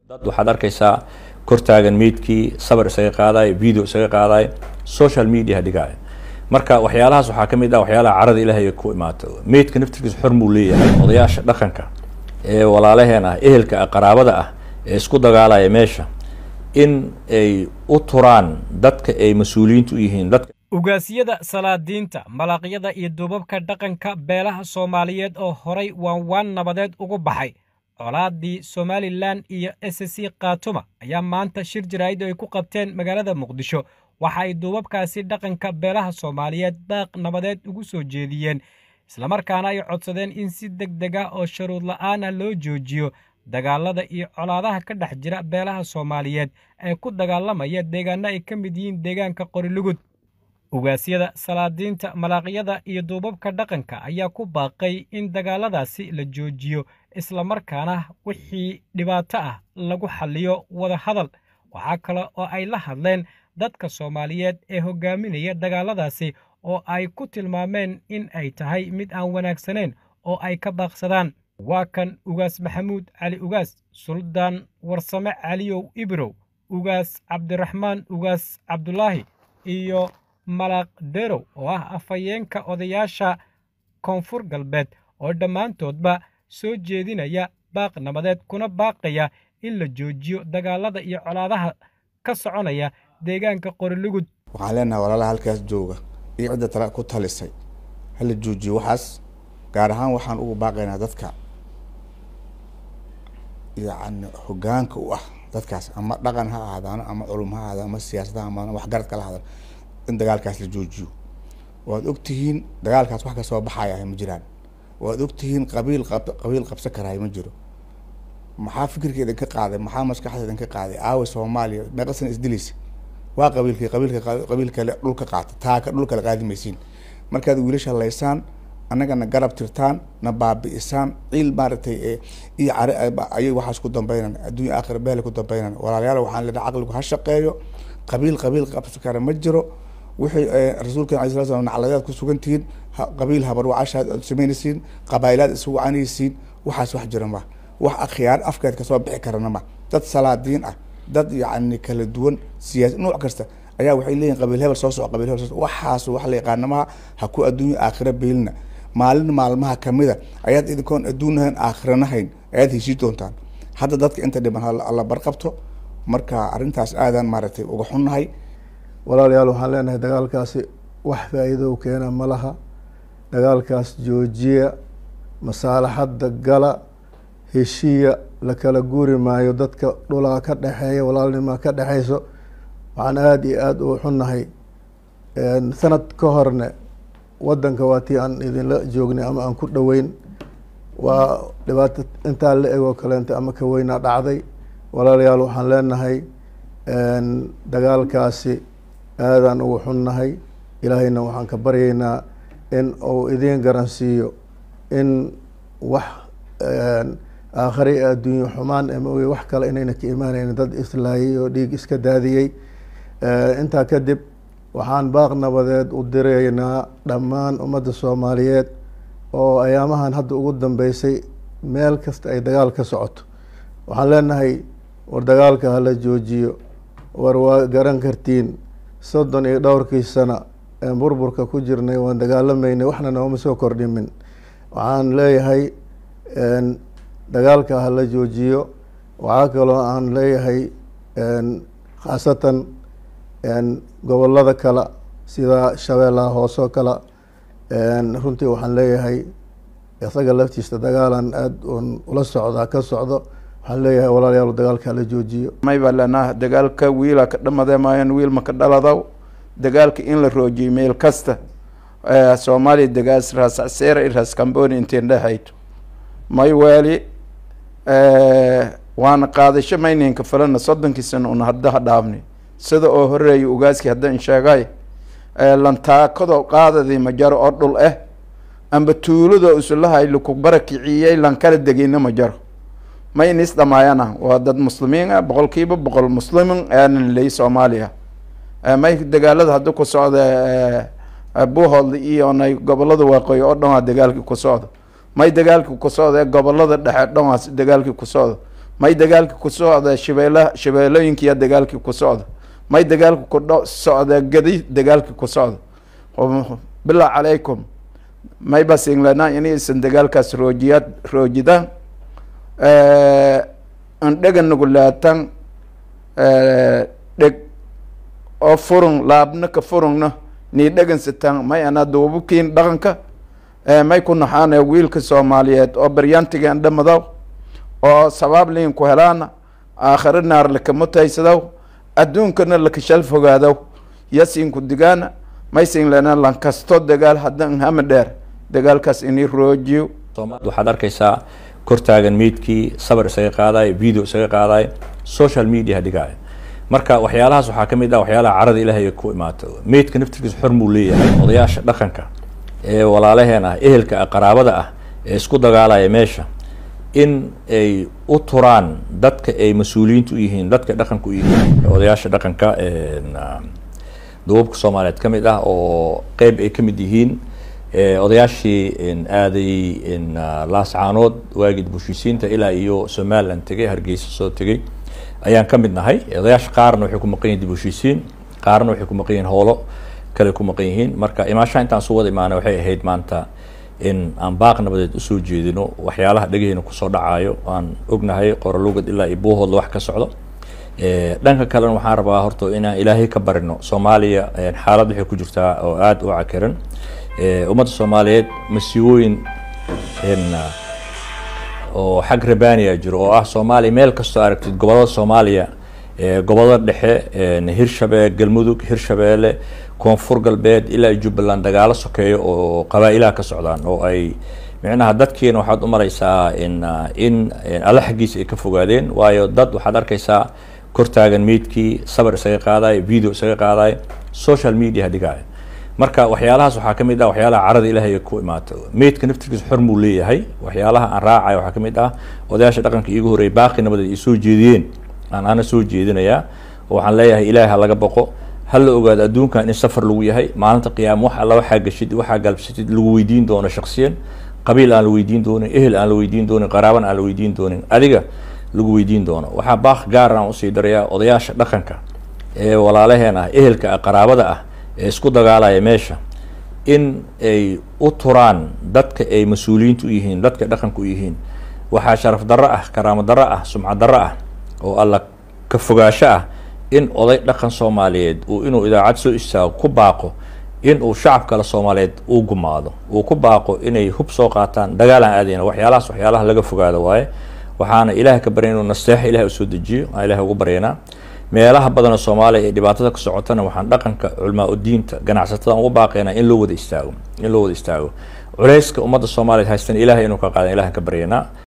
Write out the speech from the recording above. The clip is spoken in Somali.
dad waxaad arkaysaa kor taagan meydkii sabar isaga qaadayo video isaga qaadayo social media dhigaayo marka waxyaalahaas waxaa ka mid ah waxyaalaha carada ilaahay ku imaato meydka naftirkiisa xor muu leeyahay odayaasha dhaqanka ee walaalaheen ah ehelka ah qaraabada ah ee isku dagaalaya meesha in ay u turaan dadka ay mas-uuliyiintu u yihiin dadka ugaasiyada salaadiinta malaaqyada iyo duubabka dhaqanka beelaha soomaaliyeed oo horay waan waan nabadeed ugu baxay colaadii somalilan iyo s c khatuma ayaa maanta shir jaraa'id ay ku qabteen magaalada muqdisho waxa ay duubabkaasi dhaqanka beelaha soomaaliyeed baaq nabadeed ugu soo jeediyeen islamarkaana ay codsadeen in si deg deg ah oo sharuud la'aan ah loo joojiyo dagaalada iyo colaadaha ka dhex jira beelaha soomaaliyeed ee ku dagaalamaya deegaano ay ka mid yihiin deegaanka qorilugud ugaasyada salaadiinta malaaqyada iyo duubabka dhaqanka ayaa ku baaqay in dagaaladaasi la joojiyo islamarkaana wixii dhibaato ah lagu xalliyo wada hadal waxaa kale oo ay la hadleen dadka soomaaliyeed ee hogaaminaya dagaaladaasi oo ay ku tilmaameen in ay tahay mid aan wanaagsaneyn oo ay ka baaqsadaan waa kan ugaas maxamuud cali ugaas suldaan warsame caliyow ibrow ugaas cabdiraxmaan ugaas cabdulaahi iyo malaaq derow oo ah afhayeenka odayaasha koonfur galbeed oo dhammaantoodba soo jeedinaya baaq nabadeed kuna baaqaya in la joojiyo dagaalada iyo colaadaha ka soconaya deegaanka qorilugud waxaan leenahay walaalaha halkaas jooga iyo cidda tala ku talisay hala joojiyo waxaas gaar ahaan waxaan ugu baaqaynaa dadka yacni hogaanka u ah dadkaas ama dhaqan ha ahaadaano ama culum ha ahaadaan ama siyaasad ha ahaadaan waxgaradka la ahaadaan in dagaalkaas la joojiyo waad ogtihiin dagaalkaas wax kasoo baxaya ma jiraan waad ogtihiin qabiil qab qabiil qabsan karaayo ma jiro maxaa fikirka idinka qaaday maxaa maskaxda idinka qaaday aawa soomaaliya meeqa sana isdilaysa waa qabiilkii qabiilka qabiil kale dhulka qaata taaka dhul kale qaadi maysiin markaad wiilasha laysaan annagana garab tirtaan na baabi'isaan ciil maaragtay iyo care ayay waxaas ku dambeynaan adduunya aakhira beele ku dambeynaan walaalayaal waxaan leedahay caqligu ha shaqeeyo qabiil qabiil qabsan kara ma jiro wixii rasuulka alay sala slam nacladeed ku sugan tihiin qabiil habarwacashaad aad samaynaysiin qabaa'ilaad isu wacanaysiin waxaas wax jira ma wax akhyaar afkeed kasoo bixi karana ma dad salaadiin ah dad yacni kala duwan siyaasi nooc kasta ayaa waxay leeyihin qabiil hebel soo soco qabiil hebel soo waxaas wax la yaqaanamaha ha ku adduunya aakhira beelina maalin maalmaha kamida ayaad idinkoon adduunahayn aakhiranahayn ayaad heshii doontaan hadda dadka inta dhiban alla barqabto marka arrintaas aadaan maaragtay uga xunnahay walaalayaal waxaan leenahay dagaalkaasi wax faa'iido keena ma laha dagaalkaas joojiya masaalaxadda gala heshiiya la kala guuri maayo dadka dhulaa ka dhexeeya walaalnimaa ka dhexeyso waxaan aada iyo aada uga xunnahay sanad ka horne waddanka waa tii aan idinla joognay ama aan ku dhoweyn waa dhibaato intaa la egoo kaleenta ama ka weynaa dhacday walaalayaal waxaan leenahay dagaalkaasi aadaan ugu xunnahay ilaahayna waxaan ka baryaynaa in uu idiin garansiiyo in wax aakhare ee adduunye xumaan ama oge wax kale inayna ka imaanaynin dad islaayay oo dhiig iska daadiyey intaa kadib waxaan baaq nabadeed u diraynaa dhammaan ummadda soomaaliyeed oo ayaamahan hadda ugu dambeysay meel kasta ay dagaal ka socoto waxaan leenahay war dagaalka hala joojiyo war waa garan kartiin soddon iyo dhowrkii sana ee burburka ku jirnay waan dagaalamaynay waxna nooma soo kordhimin waxaan leeyahay dagaalka hala joojiyo waxaa kaloo aan leeyahay khaasatan gobolada kale sida shabeellaha hoosoo kale runtii waxaan leeyahay isaga laftiisa dagaalan aada un ula socdaa ka socdo waxaan leeyahay walaalayaal dagaalka hala joojiyo may baa leenaha dagaalka wiila ka dhamadee maayan wiil maka dhaladaw dagaalka in la roojiyo meel kasta soomaaliya dagaas raasacseera iraas camboni intiin dhexayto may weeli waana qaadasho mayninka falana soddonkii sana una haddaha dhaafni sida oo horeeya ugaaskii haddaan sheegay lantaakado qaadadii majaro oo dhul ah amba tuulado isulahay laku barakiciyey lankala degeyna majaro ma in is dhamaayana waa dad muslimiin ah boqol kiiba boqol muslimin aanan ley soomaaliya may dagaalada hadda ku socda buuhoodla iyo nay gobolada waaqooyi oo dhan waa dagaalkii ku socda may dagaalkii ku socda gobolada dhexe dhan waa dagaalkii ku socda may dagaalki ku socda shabeelaha shabeelooyinkiya dagaalkii ku socda may dagaalki ku dho socda gadi dagaalkii ku socda bilaa calaykum may basinglana inaysan dagaalkaas roojiya roojidaan andhega nugulaatan dheg oo furung laabna ka furungna nii dhegansataan may ana duubukiin dhaqanka may ku naxaane wiilka soomaaliyeed oo baryaantigan dhamadaw oo sabaab liin ku helaana aakhiro naar lakamutaysadaw adduunkana lakashal fogaadaw yasiinku digaana maysin lena lankasto dagaal haddan hama dheer dagaalkaas inii roojiyo waxaad arkaysaa kortaagan meydkii sabar isaga qaadayo video isaga qaadayo social media dhigaayo marka waxyaalahaas waxaa ka mid ah waxyaalaha carada ilaahay ku imaato meydka naftirkiisa xor muu leeyahay odayaasha dhaqanka ee walaalaheen ah ehelka ah qaraabada ah ee isku dagaalaya meesha in ay u turaan dadka ay mas-uuliyiinta u yihiin dadka dhaqanka u yihiin odayaasha dhaqanka duubabka soomaaliyeed ka mid ah oo qeyb ay ka mid yihiin odayaashii aaday laascaanood waagii dibushiisiinta ilaa iyo somaliland tegay hargeysa soo tegay ayaan ka mid nahay odayaasha qaarna waxay ku maqan yihin dibushiisiin qaarna waxay ku maqan yihiin howlo kale ku maqan yihiin marka imaashaha intaan su wada imaana waxay ahayd maanta in aan baaq nabadeed usoo jeedino waxyaalaha dhegaheyna kusoo dhacayo aan ognahay qoralugad ilaa iyo buuhoodla wax ka socdo dhanka kalena waxaan rabaa horta inaan ilaahay ka barino soomaaliya xaalad waxay ku jirtaa oo aada u cakiran ummadda soomaaliyeed masiibooyin oo xag rabaniya jiro oo ah soomaaliya meel kastoo aragtid gobolada soomaaliya gobolada dhexe hirshabee galmudug hirshabeelle koonfur galbeed ilaa jubbaland dagaalo sokeeyo oo qabaa-ilaha ka socdaan oo ay micnaha dadkiina waxaad u mareysaa in in alla xaggiisa ay ka fogaadeen waayo dad waxaad arkaysaa kortaagan meydkii sabar isaga qaadayo video isaga qaadayo social media dhigaayo marka waxyaalahaas waxaa ka mid ah waxyaalaha carada ilaahay ku imaato meydka naftirkiisa xor muu leeyahay waxyaalaha aan raacayo waxaa ka mid ah odayaasha dhaqanka iigu horreeyay baaqi nabadeed ay soo jeediyeen aan ana soo jeedinayaa oo waxaan leeyahay ilaahay ha laga boqo ha la ogaado adduunkan in safar lagu yahay maalinta qiyaama wax alla waxaa gashid waxaa galbsatid lagu weydiin doono shaksiyan qabiil aan la weydiin doonin ehel aan la weydiin doonin qaraaban aan la weydiin doonin adiga lagu weydiin doono waxaa baaq gaar aan usii darayaa odayaasha dhaqanka ee walaalaheen ah ehelka ah qaraabada ah ee isku dagaalaya meesha in ay u turaan dadka ay mas-uuliyiinta u yihiin dadka dhaqanka u yihiin waxaa sharaf darro ah karaamo darro ah sumcad darro ah oo alla ka fogaasho ah in oday dhaqan soomaaliyeed uu inuu idaacad soo istaago ku baaqo in uu shacab kale soomaaliyeed uu gumaado uu ku baaqo inay hub soo qaataan dagaalaan aadayna waxyaalahaas waxyaalaha laga fogaado waaye waxaana ilaah ka barya inuu nasteexa ilaah usoo dejiyo aan ilaah ugu baryaynaa meelaha badanoo soomaaliya ee dhibaatada ka socotana waxaan dhaqanka culmaa udiinta ganacsatada ugu baaqaynaa in loo wada istaago in loo wada istaago culayska ummadda soomaaliyeed haystan ilahay inuu ka qaadan ilahan ka baryaynaa